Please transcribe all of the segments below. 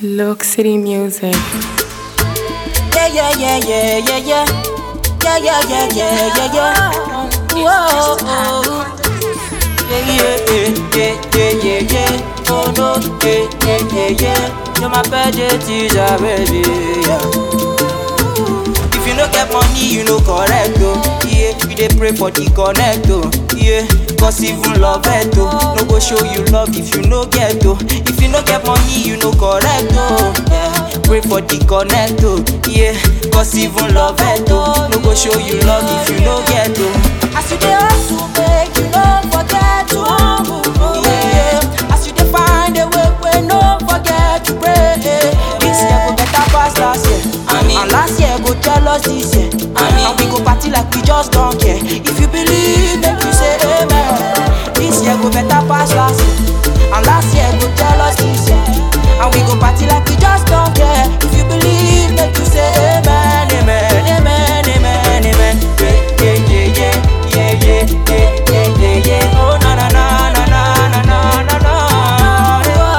Look City Music. Yeah, yeah, yeah, yeah, yeah, yeah. Yeah, yeah, yeah, yeah, yeah, yeah. Whoa, oh. Yeah, yeah, yeah, yeah, yeah, yeah, yeah. Oh no, yeah, yeah, yeah, yeah. You're my budget teacher, baby. Yeah. If you no get money, you no correct, oh. Yeah, you dey pray for the connect, oh. Yeah, cause even love it, oh. No go show you love if you no get, oh. If you no get money, you no correct, oh. Yeah, pray for the connect, oh. Yeah, cause even love it, oh. No go show you love if you no get, oh. As you dey hustle, make you no forget to humble, oh. Yeah, as you dey find a way, way no forget to pray. This year go better pass last year. And last year go tell us this year. And we go party like we just don't care. If you believe, make you say amen. This year go better pass last year. And last year go tell us this year. And we go party like we just don't care. If you believe, make you say amen, amen, amen, amen, amen. Yeah, yeah, yeah, yeah, yeah, yeah, yeah, yeah, yeah, yeah. Oh na na na na na na na na na.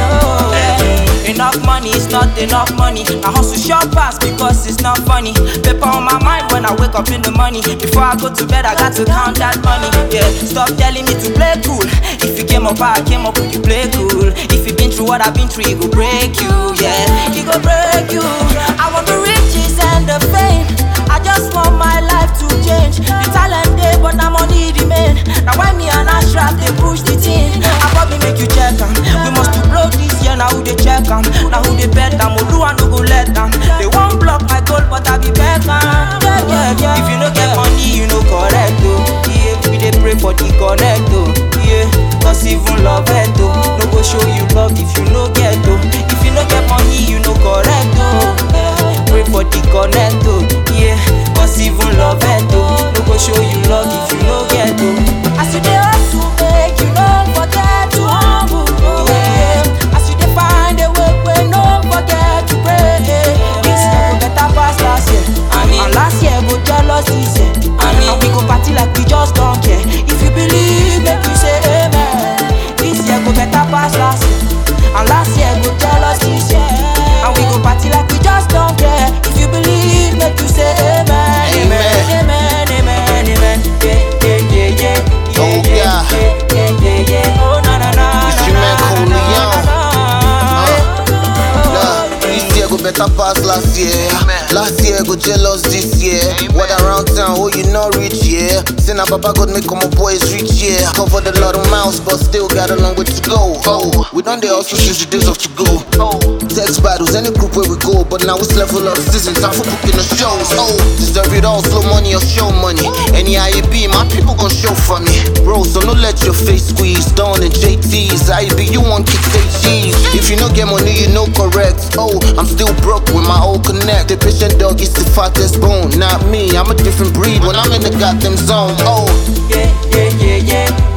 Yeah. Enough money is not enough money. I hustle short pass because it's not funny. Paper on my mind when I wake up in the morning. Before I go to bed, I got to count that money. Yeah, stop telling me to play cool. If you came up, I came up, you play cool. If you been through what I've been through, it go break you. Yeah, it go break you. I want the riches and the fame. I just want my life to change. The talent day, but now money remain. Now why me and Ashraf they push the team? I probably make you check 'em. We must to blow this year. Now who they check 'em? Now who they bet 'em? Oluwa no go let 'em. They won't block my goal, but I be back 'em. Yeah, yeah, yeah. If you no get money, you no correct oh. Yeah, we dey pray for the connect oh. Yeah, cause even love it oh. No go show you love if you no get oh. If you no get money, you no correct oh. Yeah, pray for the connect oh. Yeah, cause even love it oh. No go show you love if you no get oh. As you dey hustle, make you no forget to humble oh. Yeah, as you dey find a way, way no forget to pray. This year go better pass last year. And last year go tell us this year. And we go party like we just don't care. If you believe, make you say amen. This year go better pass last year. And last year go tell us this year. And we go party like we just don't care. If you believe, make you say amen. Amen, amen, amen, amen. Yeah, yeah, yeah, yeah. Oh, Yeah, yeah, yeah. yeah, yeah, yeah, yeah. Oh, na na na. It's na, your man, na, Cole na, Leon. na, na, na. Nah, this year go better pass last year. Last year go jealous this year. What around town, oh you not rich, yeah. Say now Papa God make all my boys rich, yeah. Covered a lot of miles, but still got a long way to go. Oh, we done the hustle since the days of to go. Oh, text battles, any group where we go, but now it's level up season, time for booking the shows. Oh, deserve it all, slow money or show money. Any IAB, my people gon' show for me. Bro, so no let your face squeeze. Dawn and JT's, IAB, you want kick say cheese. If you no get money, you no correct. Oh, I'm still broke with my old connect. The patient dog is the fattest bone. Not me, I'm a different breed when I'm in the goddamn zone. Oh, Yeah, yeah, yeah, yeah,